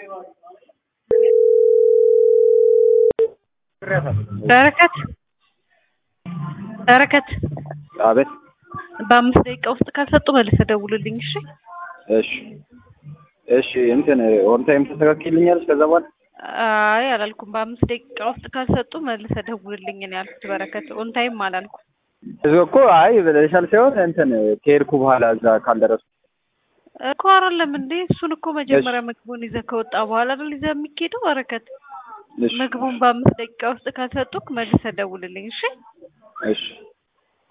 በረከት በረከት አቤት። በአምስት ደቂቃ ውስጥ ካልሰጡ መልሰህ ደውልልኝ። እሺ እሺ እሺ። እንትን ኦን ታይም ተስተካክልኛለች። ከዛ በኋላ አይ አላልኩም። በአምስት ደቂቃ ውስጥ ካልሰጡ መልሰህ ደውልልኝ ነው ያልኩት። በረከት ኦን ታይም አላልኩም እዚ እኮ አይ ብለሻል ሳይሆን እንትን ከሄድኩ በኋላ እዛ ካልደረሱ እኮ አይደለም እንዴ። እሱን እኮ መጀመሪያ ምግቡን ይዘህ ከወጣ በኋላ አይደል ይዘህ የሚኬደው። በረከት እሺ ምግቡን በአምስት ደቂቃ ውስጥ ካልሰጡክ መልሰህ ደውልልኝ። እሺ እሺ